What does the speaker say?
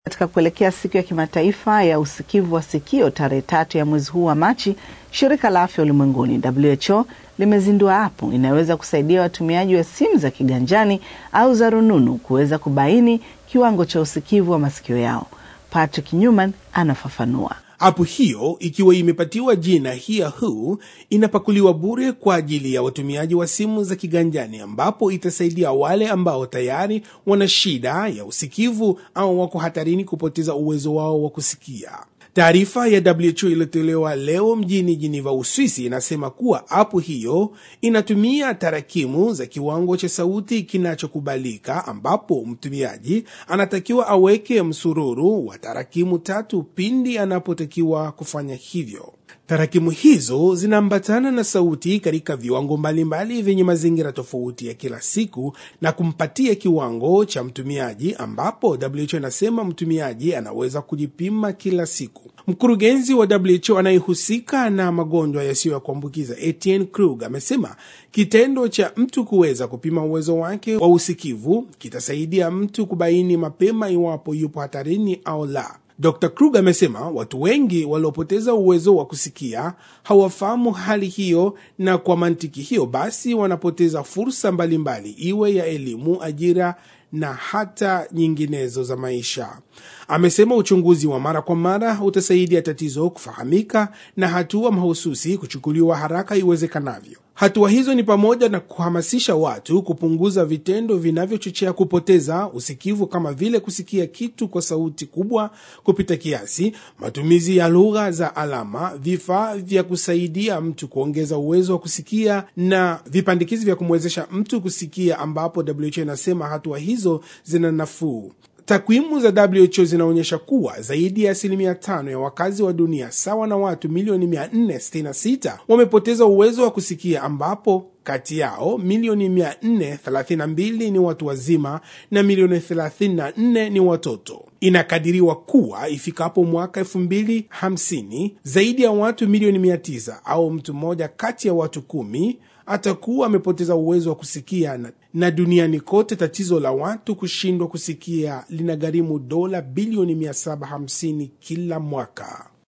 Katika kuelekea siku ya kimataifa ya usikivu wa sikio tarehe tatu ya mwezi huu wa Machi, shirika la afya ulimwenguni WHO limezindua apu inayoweza kusaidia watumiaji wa simu za kiganjani au za rununu kuweza kubaini kiwango cha usikivu wa masikio yao. Patrick Newman anafafanua. Apu hiyo ikiwa imepatiwa jina Hear Who inapakuliwa bure kwa ajili ya watumiaji wa simu za kiganjani, ambapo itasaidia wale ambao tayari wana shida ya usikivu au wako hatarini kupoteza uwezo wao wa kusikia. Taarifa ya WHO iliyotolewa leo mjini Geneva, Uswisi, inasema kuwa apu hiyo inatumia tarakimu za kiwango cha sauti kinachokubalika, ambapo mtumiaji anatakiwa aweke msururu wa tarakimu tatu pindi anapotakiwa kufanya hivyo. Tarakimu hizo zinaambatana na sauti katika viwango mbalimbali vyenye mazingira tofauti ya kila siku na kumpatia kiwango cha mtumiaji, ambapo WHO anasema mtumiaji anaweza kujipima kila siku. Mkurugenzi wa WHO anayehusika na magonjwa yasiyo ya kuambukiza Etienne Krug amesema kitendo cha mtu kuweza kupima uwezo wake wa usikivu kitasaidia mtu kubaini mapema iwapo yupo hatarini au la. Dr. Krug amesema watu wengi waliopoteza uwezo wa kusikia hawafahamu hali hiyo, na kwa mantiki hiyo basi wanapoteza fursa mbalimbali, iwe ya elimu, ajira na hata nyinginezo za maisha. Amesema uchunguzi wa mara kwa mara utasaidia tatizo kufahamika na hatua mahususi kuchukuliwa haraka iwezekanavyo. Hatua hizo ni pamoja na kuhamasisha watu kupunguza vitendo vinavyochochea kupoteza usikivu kama vile kusikia kitu kwa sauti kubwa kupita kiasi, matumizi ya lugha za alama, vifaa vya kusaidia mtu kuongeza uwezo wa kusikia na vipandikizi vya kumwezesha mtu kusikia, ambapo WHO inasema hatua hizo zina nafuu. Takwimu za WHO zinaonyesha kuwa zaidi ya asilimia tano ya wakazi wa dunia sawa na watu milioni 466 wamepoteza uwezo wa kusikia, ambapo kati yao milioni 432 ni watu wazima na milioni 34 ni watoto. Inakadiriwa kuwa ifikapo mwaka 2050 zaidi ya watu milioni 900 au mtu mmoja kati ya watu kumi atakuwa amepoteza uwezo wa kusikia na, na duniani kote tatizo la watu kushindwa kusikia linagharimu dola bilioni 750 kila mwaka.